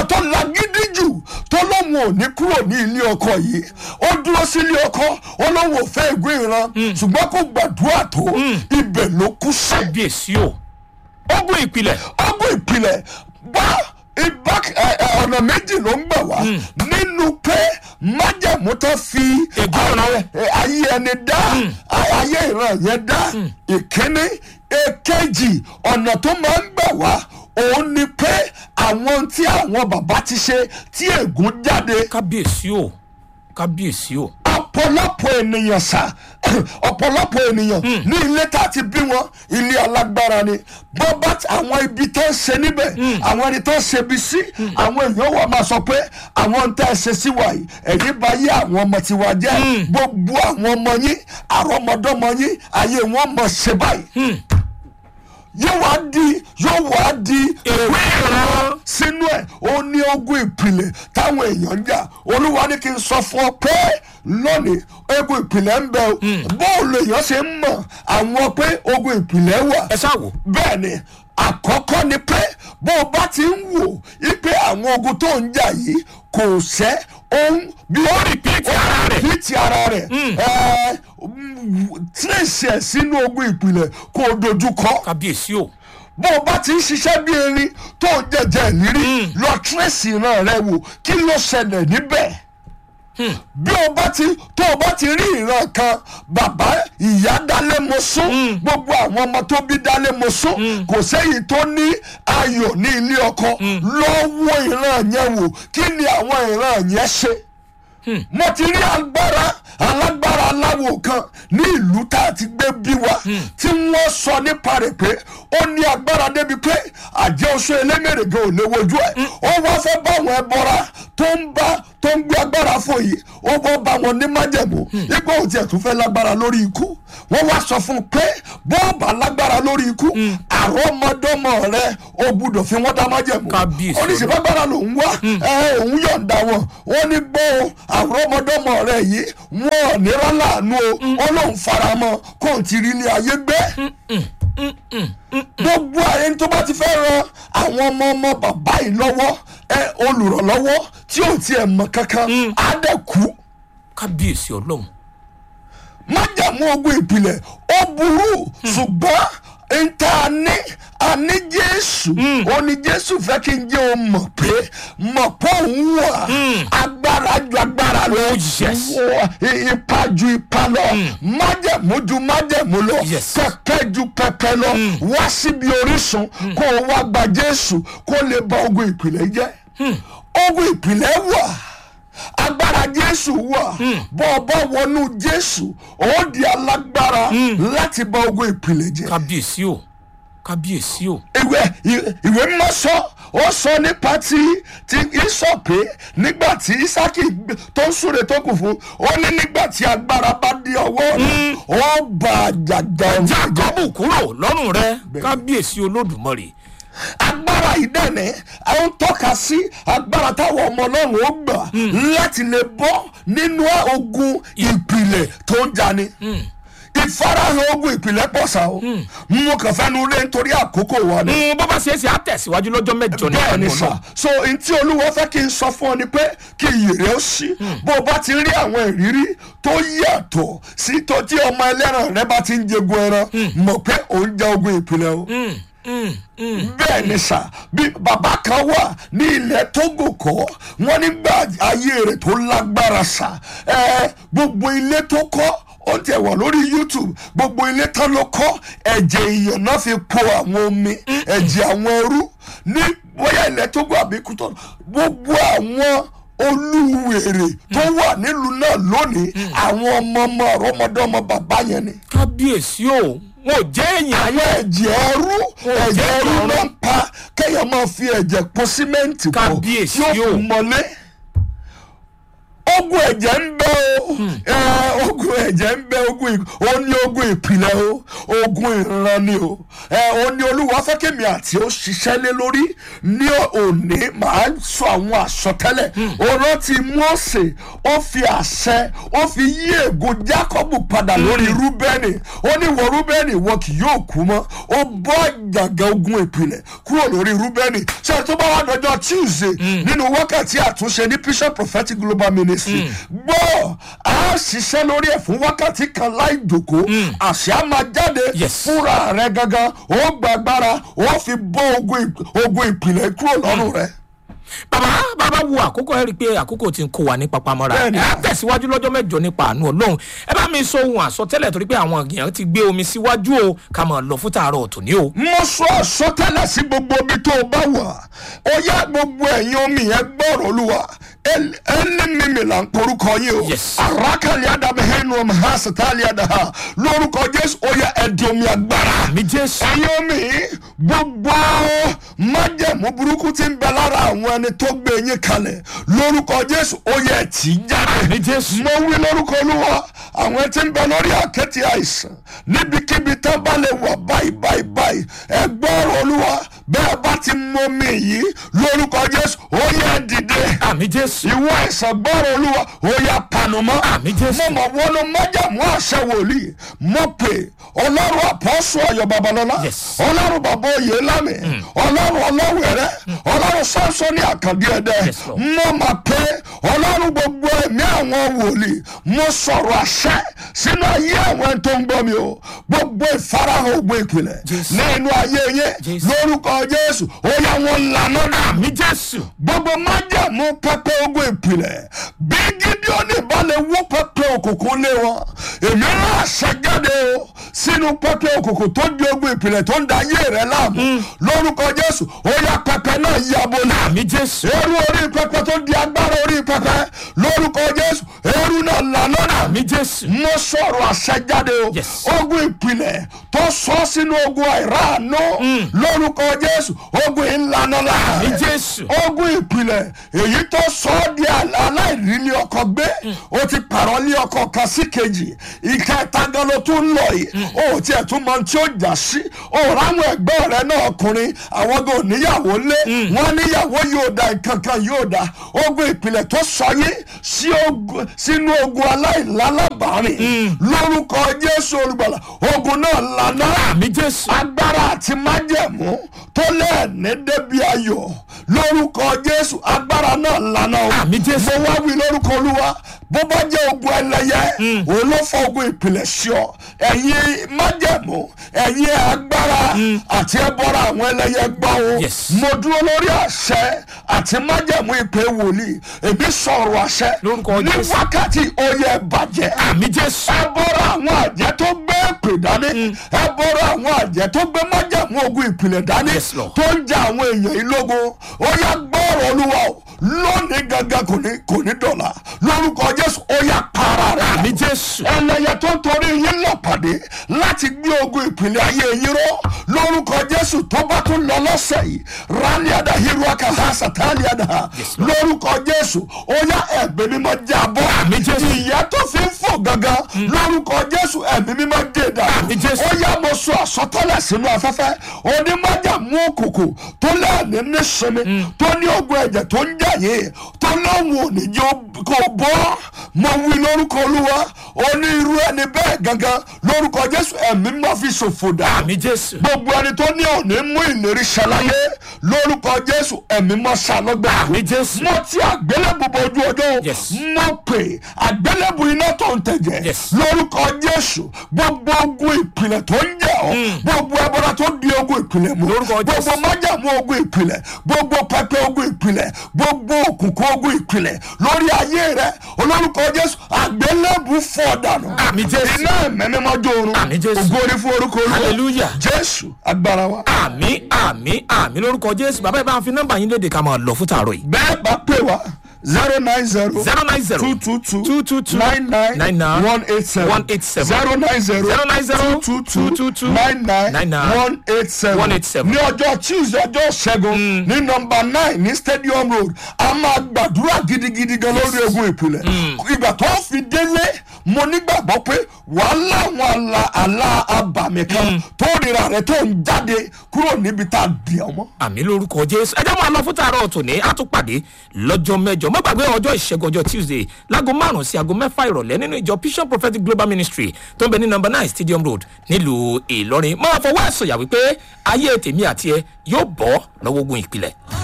ọmọ tó lagídí jù tó lóun ò ní kúrò ní ilé ọkọ yìí ó dúró sí ilé ọkọ ó lóun ò fẹ́ ègún ìran ṣùgbọ́n kó gbàdúrà tó ibẹ̀ ló kú sí kábíyèsí o ogun ìpìlẹ̀ ọgbọ́n ìpìlẹ̀ bá ibà ẹ, ẹ, ọ̀nà méjì ló ń gbà wá nínú pé májẹ̀mú tó fi Ègún ọ̀nà. ayé- ẹ, ayé ẹni dá ayé ìran yẹn dá ìkíní èkejì ọ̀nà tó máa ń gbà wá òun ni pé àwọn tí àwọn bàbá ti ṣe tí ègún jáde kábíyèsí o kábíyèsí o ọ̀pọ̀lọpọ̀ ènìyàn sá ọ̀pọ̀lọpọ̀ ènìyàn ní ilé tá a ti bí wọn ilé alágbára ni bọ́bá àwọn ibi tó ń ṣe níbẹ̀ àwọn ẹni tó ń ṣe bí sí àwọn èèyàn wà máa sọ pé àwọn ń tẹ́ ẹ ṣe sí wa yìí ẹ̀yìn bá yé àwọn ọmọ tiwa jẹ́ gbogbo àwọn ọmọ yín àrọ́mọdọ́mọ yín ayé wọn mọ̀ ṣe báyìí yóò wá di yóò wá di Èwe ìran. sínú ẹ̀ ó ní ogun ìpìlẹ̀ táwọn èèyàn ń jà olúwa ní kí n sọ fún ọ pé lónìí ogun ìpìlẹ̀ ń bẹ o bóòlù èèyàn ṣe ń mọ̀ àwọn pé ogun ìpìlẹ̀ wà ẹ ṣáà wò bẹ́ẹ̀ ni àkọ́kọ́ ni pé bó o bá ti ń wò wípé àwọn ogun tó ń jà yìí kò ṣẹ́ ohun bí ó repeat ara rẹ̀. repeat ara rẹ̀ ẹ̀ trace ẹ̀ sínú ogun ìpìlẹ̀ kó o dojú kọ kábíyèsí o bó o bá ti ń ṣiṣẹ́ bí erin tó ń jẹjẹ ìrírí lọ tírèsì ìran rẹ wò kí ló ṣẹlẹ̀ níbẹ̀ bí o bá ti tó o bá ti rí ìran kan bàbá ìyá dálé mo sún gbogbo àwọn ọmọ tó bí dálé mo sún kò séyìí tó ní ayọ̀ ní ilé ọkọ lọ́wọ́ ìran yẹn wò kí ni àwọn ìran yẹn ṣe mo ti rí agbára alágbára aláwo kan ní ìlú tá a ti gbé bí wa tí wọ́n sọ nípa rẹ̀ pé ó ní agbára débi pé àjẹ́ oṣù elémèrègbè ò lè wojú ẹ̀ ó wá fẹ́ bá àwọn ẹbọra tó ń bá tó ń gbé agbára fún yìí ó wọ́n bá wọn ní májẹ̀mú ipò òtí ẹ̀ tún fẹ́ lágbára lórí ikú wọ́n wá sọ fún un pé bọ́ọ̀bà lágbára lórí ikú àrọ́mọdọ́mọ rẹ ó gbúdọ̀ fi wọ́n dá májẹ̀mú Kábíyèsí oníṣẹ́ lágbára lòún wá ẹ òun yọ̀ǹda wọn wọ́n ní gbọ́ àrọ́mọdọ́mọ rẹ yìí wọn ò ní rálàánú o ó lóun faramọ́ kó n ti rí ilé ayé gbé gbogbo àyè tó bá ti fẹ́ ran àwọn ọmọ ọmọ bàbá yìí lọ́wọ́ ẹ olùrànlọ́wọ́ tí ò tiẹ̀ mọ̀ kankan á dẹ̀ kú kábíyèsí ọlọ́run májàmú ogun ìpìlẹ̀ ó burú ṣùgbọ́n nta ní àní jésù ó ní jésù fẹ́ kí n jẹ́ o mọ̀ pé mọ̀ pé òun wà agbára ju agbára lọ Oh, yes. Wọ- ipa ju ipa lọ májàmú ju májàmú lọ Yes. pẹpẹ ju pẹpẹ lọ wá síbi orísun kó o wá gba jésù kó lè bà ogun ìpìlẹ̀ jẹ́ ogun ìpìlẹ̀ wà agbára jésù wà bọ́ ọ bá wọnú jésù ó di alágbára láti bá ogun ìpìlẹ̀ jẹ́ kábíyèsí o kábíyèsí o ìwé ìwé mímọ́ sọ ó sọ nípa ti ti ìsọ pé nígbà tí isaki gbé- tó ń súre tó kù fún ó ní nígbà tí agbára bá di ọwọ́ rẹ̀ ó bá àjàgbá ọ̀run jẹ́. jákọ́bù kúrò lọ́rùn rẹ kábíyèsí olódùmarè agbára ìdẹ́nẹ̀ àwọn tọ́ka sí agbára táwọn ọmọ ọlọ́run ó gbà láti lè bọ́ nínú ogun ìpìlẹ̀ tó ń jani ìfarahàn ogun ìpìlẹ̀ pọ̀ sá o mo kàn fẹ́ nu lé nítorí àkókò wa ni Mm, bó bá ṣe é ṣe á tẹ̀síwájú lọ́jọ́ mẹ́jọ ní bẹ́ẹ̀ ni ọ̀nà sà so n tí olúwa fẹ́ kí n sọ fún ọ ni pé kí ìyèrè ó sí bó o bá ti rí àwọn ìrírí tó yàtọ̀ sí tó tí ọmọ ẹlẹ́ran rẹ bá ti ń jẹgun ẹran mọ̀ pé òun jẹ ogun ìpìlẹ̀ o bẹ́ẹ̀ ni sà bí bàbá kan wà ní ilẹ̀ tógò kọ́ wọ́n nígbà ayé rẹ̀ tó lágbára sà ẹ gbogbo ilé tó kọ́ ó tẹ̀ wọ̀ lórí youtube gbogbo ilé tán ló kọ́ ẹ̀jẹ̀ èèyàn náà fi po àwọn omi ẹ̀jẹ̀ àwọn ẹrú ní bóyá ilẹ̀ tógò àbí kútọ́ gbogbo àwọn olúwèrè tó wà nílùú náà lónìí àwọn ọmọ ọmọ ọmọdọ́mọ bàbá yẹn ni kábíyèsí o wọn ò jẹ́ èèyàn ayé àwọn ẹ̀jẹ̀ ẹrú ẹ̀jẹ̀ ẹrú ló ń pa kéèyàn máa fi ẹ̀jẹ̀ pọ̀ símẹ́ǹtì pọ̀ Kábíyèsí tí ó o. fi mọ́lé. ogun ẹ̀jẹ̀ ń bẹ o ẹ, ogun ẹ̀jẹ̀ ń bẹ ogun ì- ó ní ogun ìpìlẹ̀ o ogun ìran ni o ẹ, ó ní olúwa fẹ́kẹ̀mí àti ó ṣiṣẹ́ lé lórí ní òní màá sọ àwọn àsọtẹ́lẹ̀ ó rántí Mósè ó fi àṣẹ ó fi yí ègún Jákọ́bù padà lórí Rúbẹ́nì ó ní wọ Rúbẹ́nì wọn kì yóò kú mọ́ ó bọ́ àjàgà ogun ìpìlẹ̀ kúrò lórí Rúbẹ́nì ṣé tó bá wà lọ́jọ́ Tuesday nínú wákàtí àtúnṣe ní Bishop Prophetic Global Ministry gbọ́ a ṣiṣẹ́ lórí ẹ̀ fún wákàtí kan láì dòkó àṣẹ á máa jáde Yes. fúnra rẹ gangan ó gbàgbára ó fi bọ́ ogun ìp- ogun ìpìlẹ̀ kúrò lọ́rùn rẹ. bàbá bàbá wo àkókò ẹ rí i pé àkókò ti ń kó wa ní papamọ́ra Bẹ́ẹ̀ni. ẹ á tẹ̀síwájú lọ́jọ́ mẹ́jọ nípa àánú ọlọ́run ẹ bá mi sọ ohun àsọtẹ́lẹ̀ torí pé àwọn èèyàn ti gbé omi síwájú o ká máa lọ fún tààrọ̀ òtún ní o. mo sọ àsọtẹ́lẹ̀ sí gbogbo omi tó o bá wà ó yá gbogbo ẹ̀yin omi yẹn gbọ́rọ̀ olúwa El- ẹni mímì là ń porúkọ yín o Yes. arákàlì àdàbẹ̀ hẹ́nu ọmọ ha sàtàlì àdàhà lórúkọ jésù ó yá ẹ̀dì omi agbára mi jésù ẹ̀yin omi gbogbo májẹ̀mú burúkú tí ń bẹ lára àwọn ẹni tó gbé yín kalẹ̀ lórúkọ jésù ó yá ẹ̀ tì í jáde mi jésù mo wí lórúkọ olúwa àwọn tí ń bẹ lórí àkẹ́tì àìsàn níbikíbi tán bá lè wà báyìí báyìí báyìí ẹ gbọ́rọ̀ olúwa bẹ́ẹ̀ bá ti mọ mi yìí lórúkọ jésù ó yẹ dìde àmì jésù ìwọ àìsàn gbọ́rọ̀ olúwa ó yẹ panumọ́ Àmín Jésù. mo mọ̀ wọnú májàmú àṣẹ wòlíì mo pè ọlọ́run àpọ́sù ọ̀yọ́ babalọ́lá Yes. ọlọ́run bàbá òye lámì ọlọ́run ọlọ́wẹ̀rẹ́ ọlọ́run sánsóní àkàndí ẹ̀dẹ́ Yes, Lord. mo mà pé ọlọ́run gbogbo ẹ̀mí àwọn wòlíì mo sọ̀rọ̀ àṣẹ sínú ayé àwọn ẹni tó ń gbọ́ mi o gbogbo ìfarahàn ògbó ìpìlẹ̀ Jésù. nínú ayé yẹn Jésù. lórúkọ jésù ó yá wọn lànà náà àmì jésù gbogbo májàmú pẹpẹ ogun ìpìlẹ̀ bí gídíọ́nì bá lè wó pẹpẹ òkùnkùn lé wọn èmi náà ṣàjáde o sínú pẹpẹ òkùnkùn tó di ogun ìpìlẹ̀ tó ń da ayé rẹ láàmú lórúkọ jésù ó yá pẹpẹ náà yabo náà àmì jésù eru orí pẹpẹ tó di agbára orí pẹpẹ lórúkọ jésù eru náà lànà náà àmì jésù mo sọ̀rọ̀ àṣẹjáde o Yes. ogun ìpìlẹ̀ tó sọ sínú ogun àìráàánú lórúkọ jésù ogun ìlànà àmì láàrin jésù ogun ìpìlẹ̀ èyí tó sọ ọ́ di àlá- aláìrílé ọkọ gbé o ti pààrọ̀ lé ọkọ kan sí kejì ìkẹta gan ló tún lọ yìí o ò tiẹ̀ tún mọ tí ó jà sí o ráwọn ẹgbẹ́ rẹ náà ọkùnrin àwọn gan ò níyàwó lé wọn níyàwó yóò da nǹkan kan yóò da ogun ìpìlẹ̀ tó sọ yín sí ogun- sínú ogun aláìlálábàárìn lórúkọ jésù olùgbàlà ogun náà lànà àmì jésù agbára àti májẹ̀mú tó lẹ́ẹ̀ní débi ayọ̀ lórúkọ jésù agbára náà lànà o Àmín Jésù. mo wá wí lórúkọ olúwa bó bá jẹ́ ogun ẹlẹ́yẹ òun ló fọ ogun ìpìlẹ̀ sí ọ ẹ̀yin májẹ̀mú ẹ̀yin agbára àti ẹbọra àwọn ẹlẹ́yẹ gbọ́ o Yes. mo dúró lórí àṣẹ àti májẹ̀mú ìpè wòlíì èmi sọ̀rọ̀ àṣẹ Lórúkọ ní Jésù. wákàtí oyè bàjẹ́ àmì jésù ẹ bọ́ra àwọn àjẹ́ tó gbé èpè dání ẹ bọ́ra àwọn àjẹ́ tó gbé májàmú ogun ìpìlẹ̀ dání Yes, Lord. tó ń ja àwọn èèyàn yìí lógun ó yá gbọ́rọ̀ olúwa o lónìí gangan kò ní kò ní dọ̀la lórúkọ jésù ó yá para rẹ̀ àmì jésù ẹlẹ́yẹ tó ń torí yín lọ pàdé láti gbé ogun ìpìlẹ̀ ayé yín ró lórúkọ jésù tó bá tún lọ lọ́sẹ̀ yìí rálíàdá hiruaka ha sàtàlíàdá lórúkọ jésù ó yá ẹ̀mí mímọ́ jábọ́ Àmín Jésù. ìyá tó fi ń fò gangan lórúkọ jésù ẹ̀mí mímọ́ dé dà Àmín Jésù. ó yá mo sọ àsọtẹ́lẹ̀ sínú afẹ́fẹ́ onímọ̀jà mú òkùnkùn tó lẹ́ẹ̀ní nísinmi tó ní ogun ẹ̀jẹ̀ tó ń jà yìí tó lóhùn òníjó kò bọ́ mo wí lórúkọ olúwa oní irú ẹni bẹ́ẹ̀ gangan lórúkọ jésù ẹ̀mí máa fi ṣòfò dà àmì jésù gbogbo ẹni tó ní òní mú ìlérí ṣàlàyé lórúkọ jésù ẹ̀mí máa ṣàlọ́gbà àmì jésù mo ti àgbélébù bojú ọjọ́ Yes. mo pè àgbélébù iná tó ń tẹ̀jẹ̀ Yes. lórúkọ jésù gbogbo ogun ìpìlẹ̀ tó ń jẹ́ ọ́ gbogbo ẹbọra tó di ogun ìpìlẹ̀ mú Lórúkọ gbogbo Jésù. májàmú ogun ìpìlẹ̀ gbogbo pẹpẹ ogun ìpìlẹ̀ gbogbo òkùnkùn ogun ìpìlẹ̀ lórí ayé rẹ olórúkọ jésù àgbélébù fọ́ dànù Àmín Jésù. iná ẹ̀mẹ́mẹ́mọ́ jó oorun Àmín Jésù. ògo orí fún orúkọ olúwa Hallelujah. jésù agbára wa àmì àmì àmì lórúkọ jésù bàbá ẹ bá ń fi nọ́mbà yín léde ká máa lọ fún tààrọ̀ yìí bẹ́ẹ̀ bá pè wá zero nine zero zero nine zero two two two two two two nine nine nine nine one eight seven one eight seven zero nine zero zero nine zero two two two two two two nine nine nine nine one eight seven one eight seven. ní ọjọ́ tuesday ọjọ́ ṣẹ́gun ní nọmba nine ní stadium road a máa gbàdúrà gidigidi gan lórí egun ìpìlẹ̀ ìgbà tó fi délé mo nígbàgbọ́ pé wàhálà àwọn àlà àlà abàmì kan tó rira rẹ tó ń jáde kúrò níbi tá a dì ọmọ. àmì lórúkọ jésù ẹ jẹ́ máa lọ fún tààrọ̀ tòní á tún pàdé lọ́jọ́ mẹ́jọ má gbàgbé ọjọ́ ìṣẹ́gun ọjọ́ tuesday láago márùn-ún sí aago mẹ́fà ìrọ̀lẹ́ nínú ìjọ vision prophetic global ministry tó ń bẹ ní number nine stadium road nílùú ìlọrin máa fọwọ́ ẹ̀sọ̀yà wípé ayé tèmi àti ẹ yóò bọ́ lọ́wọ́ ogun ìpìlẹ̀.